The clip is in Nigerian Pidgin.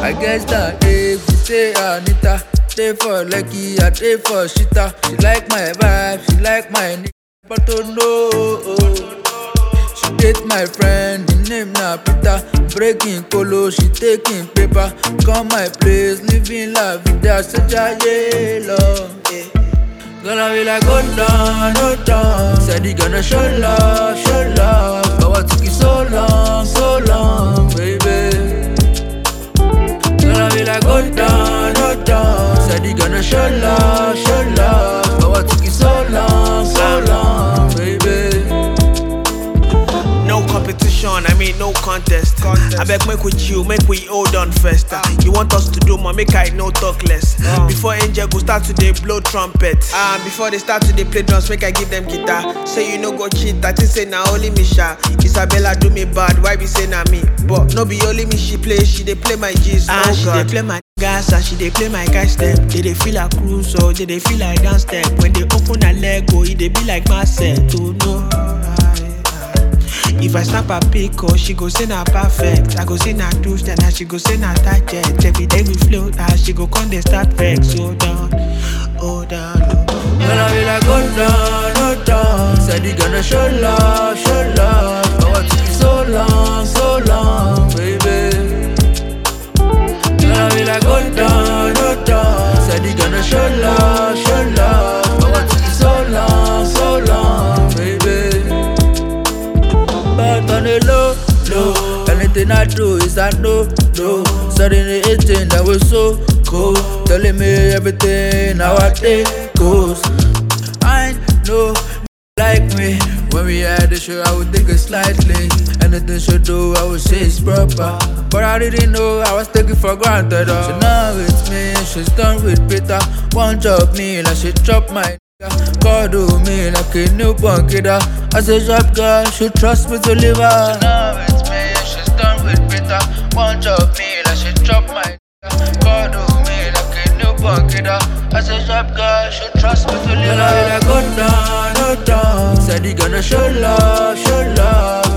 I guess that if you say Anita, stay for lucky, I stay for shita. She like my vibe, she like my name, but oh no. She date my friend, the name na Peter. Breaking polo, she taking paper. Come my place, living la vida, such a yellow. Gonna be like, oh down, oh down. Said he gonna show love, show love. But what took you so long, so long, baby? Gonna be like, oh down, oh down. Said he gonna show love, show love. But what took you so long, so long, baby? No competition, I mean no contest. I beg make we chill, make we hold on first. ah. You want us to do more, make I no talk less. Before Angel go start to dey blow trumpet. Ah, before they start to dey play drums, make I give them guitar. Say you no go cheat, I think say na only me sha. Isabella do me bad, why be say na me? But no be only me she play, she dey play my G's. Ah, she dey play my gas and she dey play my guy step. They dey feel like cruise or they dey feel like dance step. When they open her leg, oh, it dey be like Marcel. To know. If I snap a pic, oh, she go say na perfect. I go say na douche, then she go say na target. Every day we float, ah, she go come dey start vex. Hold down, hold down. Gonna be like, oh down, oh down. Said he gonna show love, show love. But what took you so long, so long, baby? Gonna be like, oh down, oh down. Said he gonna show love, show love. But what took you so long, so long, baby? But on the low, low. Anything I do is I know, no. Suddenly 18, that was so cool. Telling me everything, how I think goes. I know, like me. When we had the show, I would think it slightly. Anything she do, I would say it's proper. But I didn't know, I was taking for granted. Oh. So now it's me, she's done with Peter. One job me, like she dropped my nigga. God do me like a newborn kid. ah. As a job girl, she trust me to live her. So now it's me, she's done with Peter. One job me, like she dropped my nigga. God do me like a newborn kid. ah. As a job girl, she trust me to live her. Like, go down, go down. Said he gonna show love, show love.